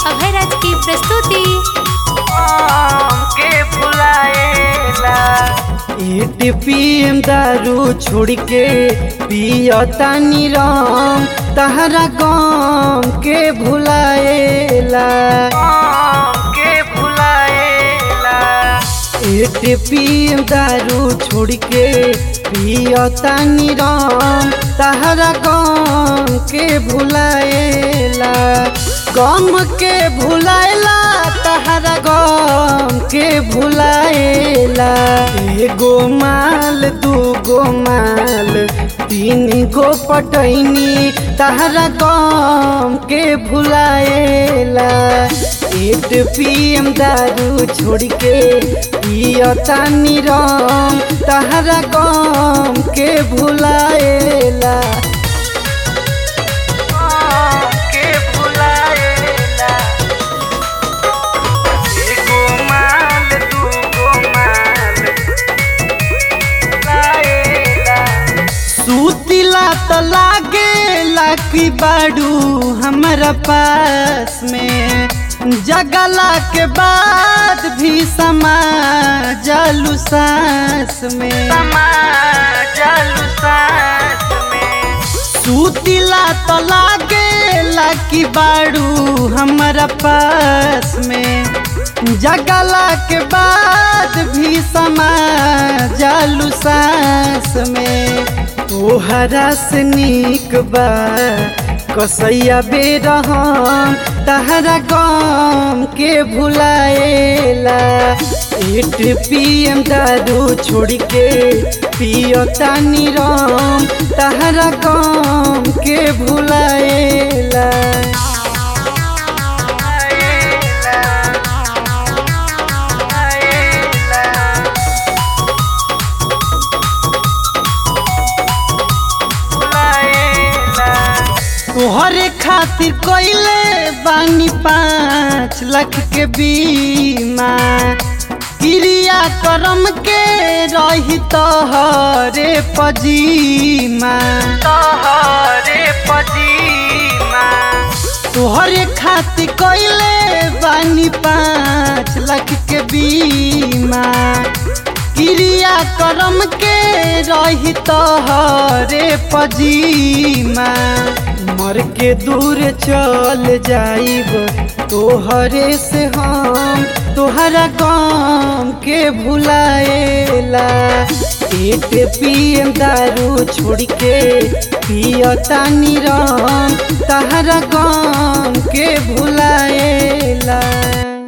अभयराज की प्रस्तुति के भुलाएला एटीपीएम दारू छोड़ के पियतानी राम तहरा गम के भुलाएला के भुलाएला एटीपीएम दारू छोड़ के पियतानी राम तहरा गम के भुलाएला गम के भुलाएला तहरा गम के भुलाएला एगो माल दूगो माल तीन गो पटैनी तहरा गम के भुलाएला एट पीएम दारू छोड़ के पियतानी राम तहरा गम के भुलाएला के भुलाएला एगो माल दूगो माल लाएला सूतिला त लागेला कि बाड़ू हमारा पास में जगला के बाद भी समा जालू सांस में समा जालू सांस में सूतिला तो लागेला कि बाड़ू हमारा पास में जगला के बाद भी समा जालू सांस में तोहरा से निक बा कसैया बेरहम तहरा गम के भुलाएला एट पीएम दारू छोड़ के पियतानी राम तहरा गम के भुलाएला तोहरे खातिर कोइले बानी पाँच लाख के बीमा क्रिया करम के रही तोहरे पजीमा तोहरे पजीमा तोहरे खातिर कोइले बानी पाँच लाख के बीमा क्रिया करम के रही तोहरे पजीमा मर के दूर चल जाइब तोहरे से हम तोहरा गम के भुलाएला एट पीएम दारू छोड़ के पियतानी राम तहरा गम के भुलाएला